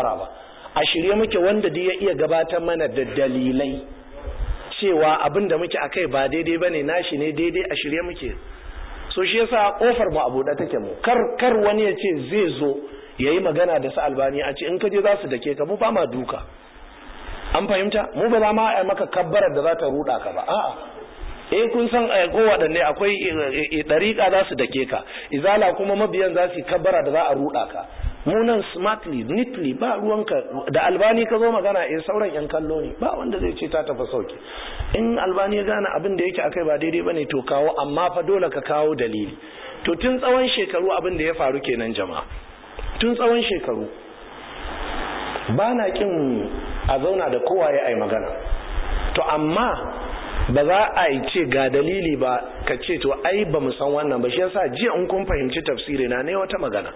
ba a shirye muke wanda da ya iya gabatar mana da dalilai cewa abin da muke akai ba daidai bane nashi ne daidai a shirye muke so shi yasa kofar mu abu da take mu kar kar wani ya ce zai zo yayi magana da su albani a ce in ka je za su dake ka mu ba ma duka an fahimta mu ba za ma a maka kabbarar da za ta ruda ka ba a'a eh kun san ko waɗanne akwai ɗariƙa za su dake ka izala kuma mabiyan za su yi kabbara da za a ruda ka munan smartly neatly ba ruwanka da albani ka zo magana eh sauran yan kallo ne ba wanda zai ce ta tafi sauki in albani ya gane abin da yake akai ba daidai bane to kawo amma fa dole ka kawo dalili to tun tsawon shekaru abin da ya faru kenan jama'a tun tsawon shekaru ba na kin a zauna da kowa ya ai magana to amma ba za a yi ce ga dalili ba ka ce to ai ba mu san wannan ba shi yasa jiya in kun fahimci tafsiri na ne wata magana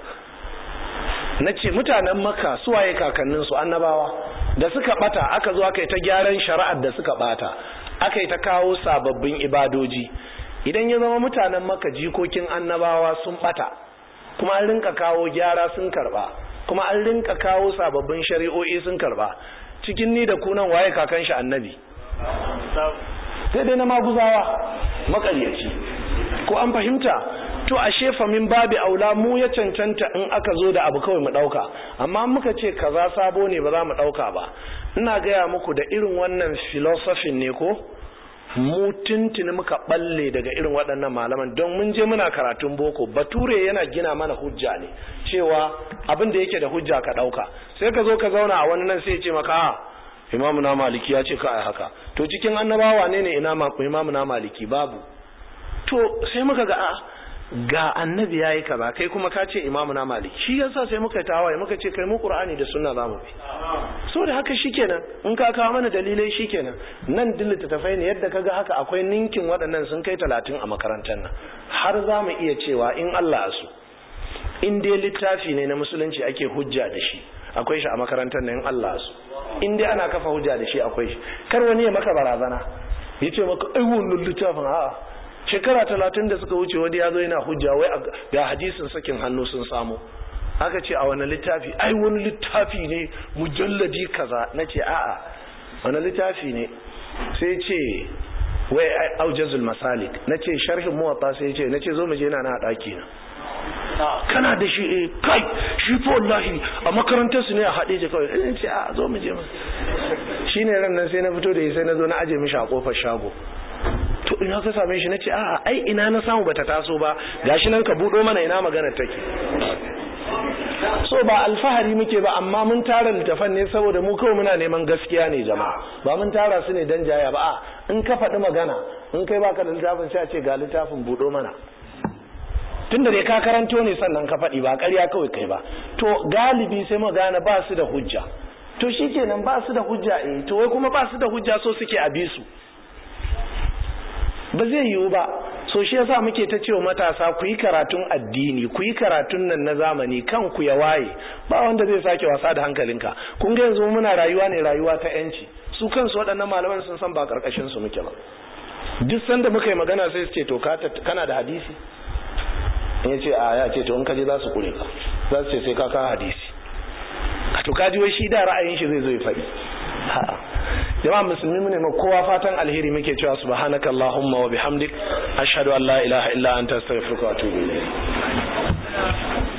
na ce mutanen maka suwaye kakanninsu annabawa da suka bata aka zo aka yi ta gyaran shari'ar da suka bata aka yi ta kawo sababbin ibadoji idan ya zama mutanen maka jikokin annabawa sun bata kuma an rinka kawo gyara sun karba kuma an rinka kawo sababbin shari'o'i sun karba cikin ni da kunan waye kakan shi annabi sai dai na maguzawa makaryaci ko an fahimta to ashe fa min babi aula mu ya cancanta in aka zo da abu kawai mu dauka amma muka ce kaza sabo ne ba za mu dauka ba ina gaya muku da irin wannan philosophy ne ko mu tuntuni muka balle daga irin waɗannan malaman don mun je muna karatun boko bature yana gina mana hujja ne cewa abin da yake da hujja ka dauka sai ka zo ka zauna a wani nan sai ya ce maka imamu na maliki ya ce ka ai haka to cikin annabawa ne ne ina imamu na maliki babu to sai muka ga a ga annabi yayi kaza kai kuma ka ce imamu na maliki shi yasa sai muka tawaye muka ce kai mu qur'ani da sunna zamu bi so da haka shikenan in ka kawo mana dalilai shikenan nan dillita tafai ne yadda kaga haka akwai ninkin waɗannan sun kai talatin a makarantar nan har za mu iya cewa in Allah su in dai littafi ne na musulunci ake hujja da shi akwai shi a makarantar nan in Allah su in dai ana kafa hujja da shi akwai shi kar wani ya maka barazana ya ce maka ai wannan littafin a'a shekara talatin da suka wuce wani ya zo yana hujja wai ga hadisin sakin hannu sun samu aka ce a wani littafi ai wani littafi ne mujalladi kaza na ce a'a wani littafi ne sai ce wai aujazul masalik na ce sharhin muwatta sai ce na ce zo mu je na na daki na kana da shi eh kai shi fa wallahi a makarantar su ne a haɗe je kawai in ce a zo mu je mu shine ran nan sai na fito da sai na zo na aje mishi a kofar shago to ina ka same shi nace a'a ai ina na samu bata taso ba gashi nan ka budo mana ina magana take so ba alfahari muke ba amma mun tara littafan ne saboda mu kawai muna neman gaskiya ne jama'a ba mun tara su ne dan jaya ba a in ka faɗi magana in kai baka da littafin sai a ce ga littafin budo mana tunda dai ka karanto ne sannan ka faɗi ba ƙarya kawai kai ba to galibi sai mu gane ba su da hujja to shikenan ba su da hujja eh to wai kuma ba su da hujja so suke a bi su ba zai yiwu ba so shi yasa muke ta cewa matasa ku yi karatun addini ku yi karatun nan na zamani kan ku ya waye ba wanda zai sake wasa da hankalinka kun ga yanzu muna rayuwa ne rayuwa ta yanci su kansu waɗannan malaman sun san ba karkashin su muke ba duk sanda muka yi magana sai su ce to kana da hadisi in ya ce a ya ce to in ka je za su kure ka za su ce sai ka kawo hadisi a to kaji wai shi da ra'ayin shi zai zo ya faɗi jama'a musulmi mu ne ma kowa fatan alheri muke cewa subhanakallahumma wa bihamdik ashhadu an la ilaha illa anta astaghfiruka wa atubu ilayk